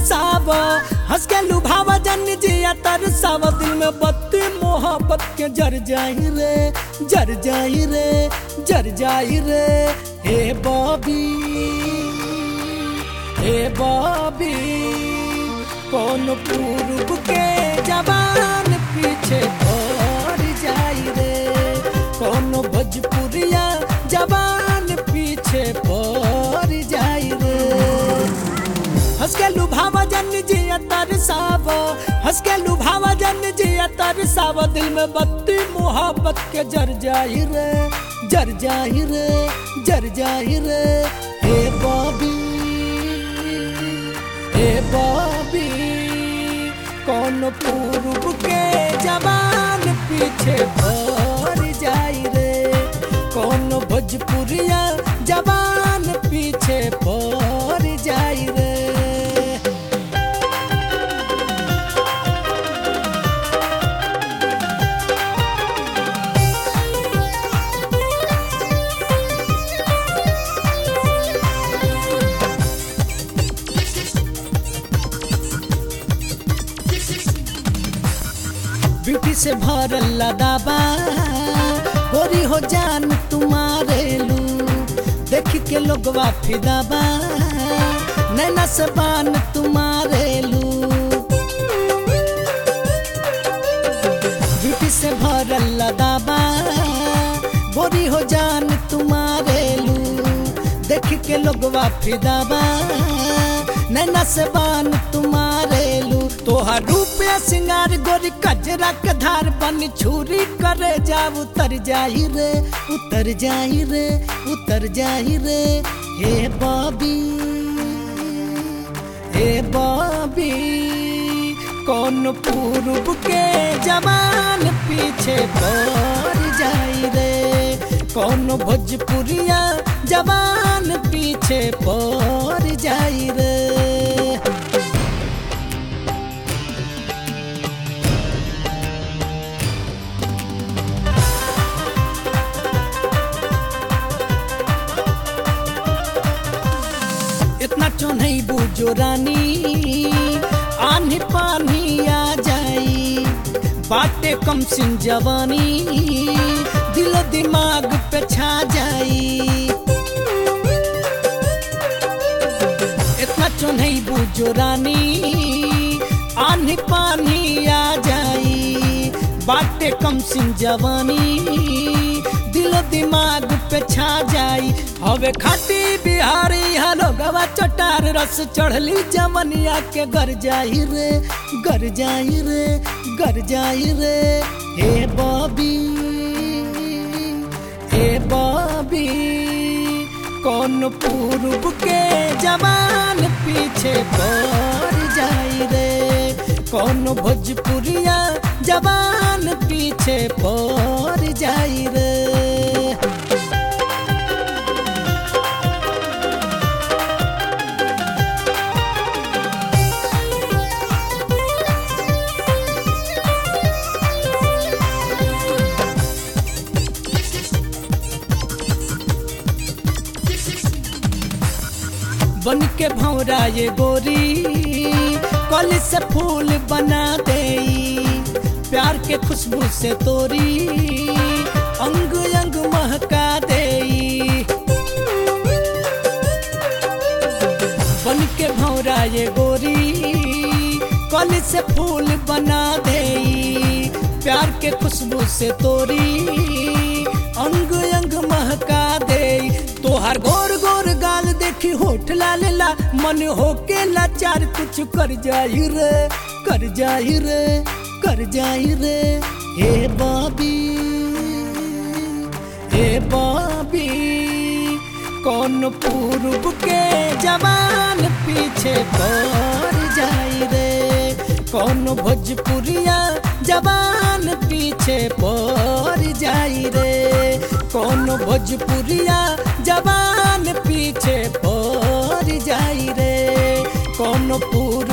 तरसाव हंस के लुभावा जन जिया तरसाव दिल में बत्ती मोहब्बत के जर जाई रे जर जाई रे जर जाई रे हे बॉबी हे बॉबी कौन पूर्व के जवान पीछे पड़ जाई रे कौन भोजपुरिया जवान पीछे पड़ जाई रे हंस के लुभावा जन जिया तरसाव हंस के लुभावा जन जिया तरसाव दिल में बत्ती मोहब्बत के जर जाई रे जर जाई रे जर जाई रे हे बॉबी हे बॉबी कौन पूर्व के जवान पीछे पड़ जाई रे कौन भोजपुरिया जवान पीछे पड़ जाई रे ब्यूटी से भरल लदाबा गोरी हो जान तुम्हारे लू देख के लोगवा फिदाबा नैना से बान तुम्हारे लू ब्यूटी से भरल लदाबा गोरी हो जान तुम्हारे लू देख के लोगवा फिदाबा नैना से बान तुम्हारे लू तोहर रूपया सिंगार गोरी कजरा के धार बन छुरी करे जा उतर जाई रे उतर जाई रे उतर जाई रे हे बॉबी हे बॉबी कौन पूर्व के जवान पीछे पड़ जाई रे कौन भोजपुरिया जवान पीछे पड़ जाई रे इतना चौनई बुझो रानी आनी पानी आ जाई बाटे कम सिन जवानी दिलो दिमाग पे छा जाई इतना चौनई बुझो रानी आनी पानी आ जाई बाटे कम सिन जवानी दिलो दिमाग पे छा जाई हवे खाटी बिहारी हलो गवा चटार रस चढ़ली जमनिया के घर जाई रे घर जाई रे घर जाई रे हे बॉबी हे बॉबी कौन पूर्व के जवान पीछे पड़ जाई रे कौन भोजपुरिया जवान पीछे पड़ जाई रे बन के भौरा ये गोरी कल से फूल बना दे प्यार के खुशबू से तोरी अंग अंग महका दे बन के भौरा ये गोरी कल से फूल बना दे प्यार के खुशबू से तोरी अंग अंग महका दे तोहार गोर गोर गाल देखी होठ लाल ला मन होके लाचार कुछ कर जाई रे कर जाई रे कर जाई रे हे बॉबी हे बॉबी कौन पूर्व के जवान पीछे पड़ जाई रे कौन भोजपुरिया जवान पीछे पड़ जाई रे कौन भोजपुरिया जवान पीछे पड़ जाई रे कौन पूर्व